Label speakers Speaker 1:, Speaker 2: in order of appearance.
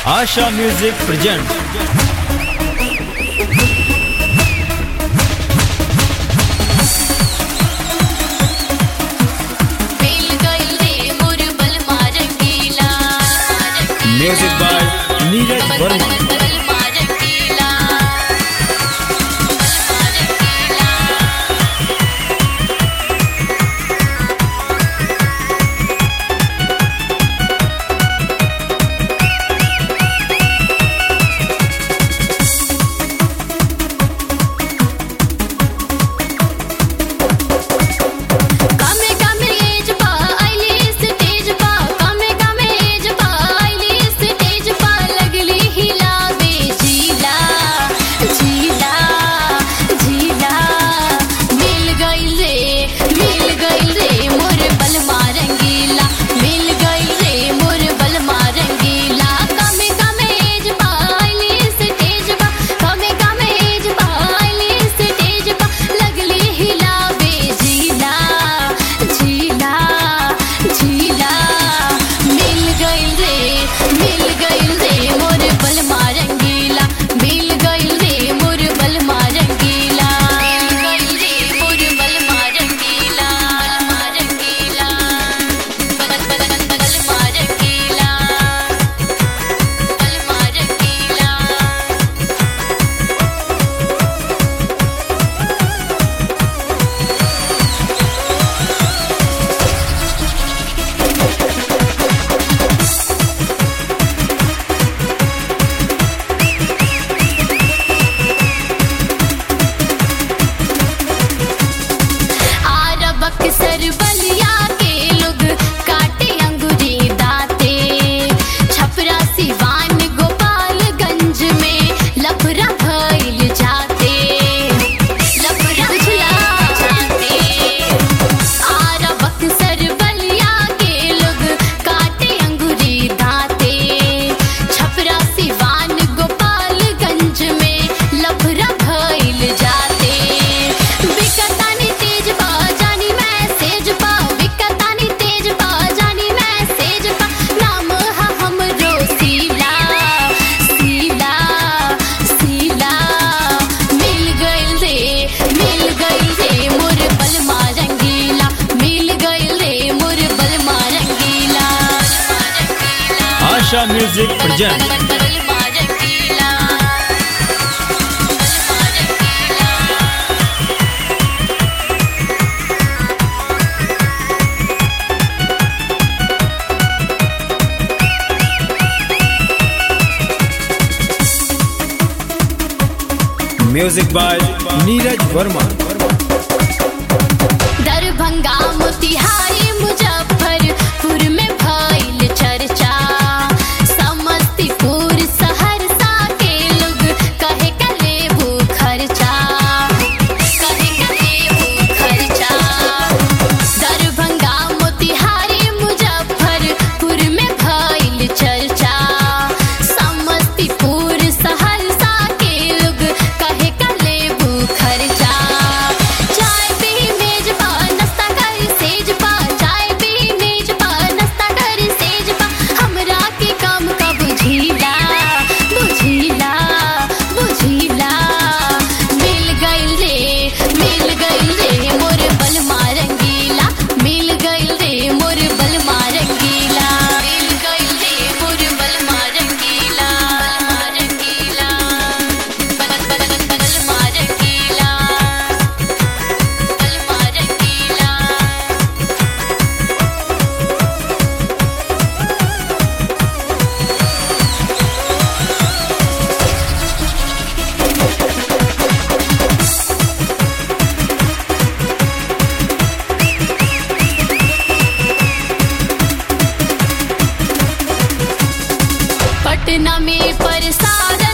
Speaker 1: Asha Music presents
Speaker 2: मिल गइल रे मोर बलमा रंगीला
Speaker 1: music by Neeraj Verma.
Speaker 2: बलमा रंगीला बलमा रंगीला कामे कामे एज पा आईली स्टेज पा कामे कामे एज पा आईली स्टेज पा लगली हिलावे झीला झीला झीला मिल गइल रे मिल गइल रे मोर बलमा रंगीला मिल गइल रे मोर बलमा रंगीला कामे कामे एज पा आईली स्टेज पा कामे कामे एज पा आईली स्टेज पा लगली हिलावे झीला झीला झीला मिल गइल रे मिल गइल रे मोर बलमा रंगीला मिल गइल रे मोर बलमा रंगीला मिल गइल रे मोर बलमा रंगीला बलमा रंगीला बल बल बल बलमा रंगीला बलमा रंगीला आरबक सर बलिया के लोग काटे अंगूरी दाते छपरा सिवान गोपालगंज में लफरा भइल जाते लफरा भइल जाते आरबक सर बलिया के लोग काटे अंगूरी दाते छपरा सिवान गोपालगंज में लफरा भइल जाते विकतानी तेज पा जानी मैसेज पा विकतानी तेज पा जानी मैसेज पा नाम हा हमरो सीला सीला सीला मिल गइल रे मिल गइल रे मोर बलमा रंगीला मिल गइल रे मोर बलमा रंगीला
Speaker 1: Asha Music presents
Speaker 2: बलमा रंगीला बलमा रंगीला
Speaker 1: music by Neeraj Verma.
Speaker 2: Darbhanga Motihari Muzaffarpur में भइल चर्चा समस्तीपुर सहरसा के लोग कहे का लेबू खर्चा कहे का लेबू खर्चा दरभंगा मोतिहारी मुजफ्फरपुर में भइल चर्चा समस्तीपुर सहरसा के लोग कहे का लेबू खर्चा चाय पी मेज पा नाश्ता कर सेज पा चाय पी मेज पा नाश्ता कर सेज पा हमरा के काम का बुझीला बुझीला बुझीला मिल गइल रे मिल गइल रे मोर बलमा रंगीला मिल गइल रे मोर बलमा रंगीला मिल गइल रे मोर बलमा रंगीला बलमा रंगीला बल बल बल बलमा रंगीला बलमा रंगीला पटना में प्रसाद